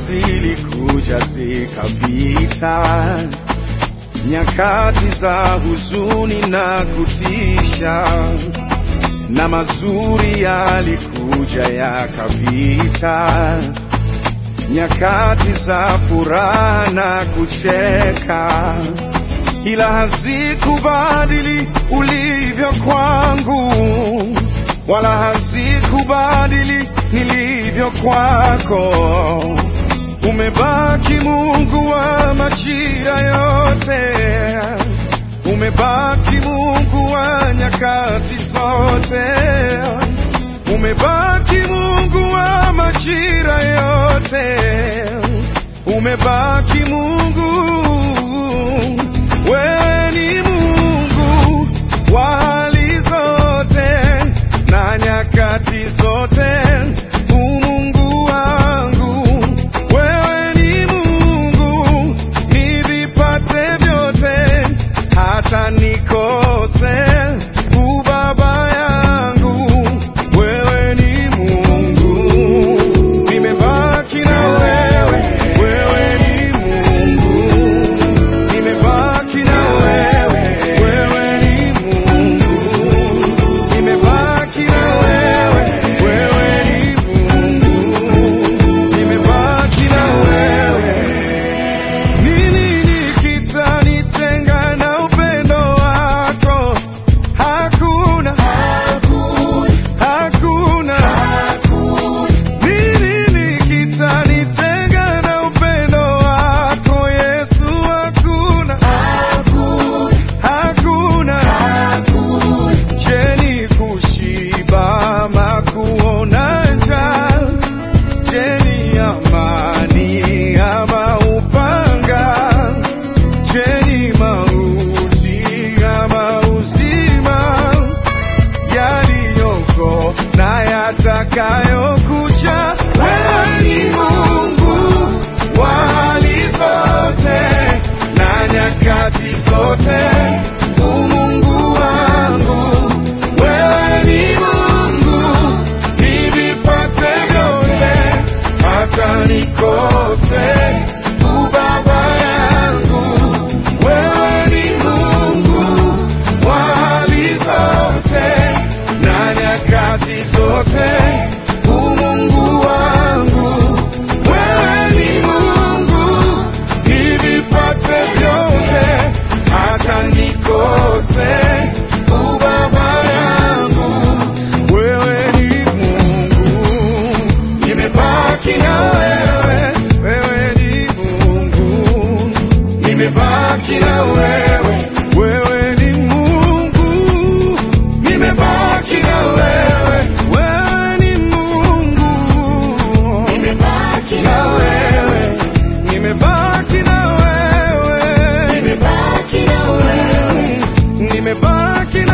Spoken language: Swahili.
zilikuja zikapita, nyakati za huzuni na kutisha, na mazuri yalikuja yakapita, nyakati za furaha na kucheka, ila hazikubadili ulivyo kwangu, wala hazikubadili nilivyo kwako. Umebaki Mungu wa majira yote, umebaki Mungu wa nyakati zote, umebaki Mungu wa majira yote, umebaki Mungu. Wewe ni Mungu wa hali zote na nyakati zote, umungu wangu. Wewe ni Mungu nivipate vyote, hata nikose ubaba yangu. Wewe ni Mungu, nimebaki na wewe. Wewe ni Mungu, nimebaki na wewe. Wewe ni Mungu, nimebaki na wewe. Wewe ni Mungu, nimebaki na wewe. Nini kitanitenga na upendo wako? Hakuna, hakuna. Nini kitanitenga na upendo wako Yesu? Hakuna, hakuna. Je, ni kushiba ama kuona njaa? Je, ni amani ama upanga? Je, ni mauti ama uzima? Yaliyoko na yatakayokuja. Wewe ni Mungu wa hali zote na nyakati zote, umungu wangu. Wewe ni Mungu nivipate vyote, hata nikose ubaba yangu. Wewe ni Mungu wa hali zote na nyakati zote, umungu wangu. Wewe ni Mungu nivipate vyote, hata nikose ubaba yangu. Wewe ni Mungu, nimebaki na wewe. Wewe ni Mungu, nimebaki na wewe. Wewe ni Mungu, nimebaki na wewe. Wewe ni Mungu, nimebaki na wewe. Nimebaki na wewe. Nimebaki na wewe. Nimebaki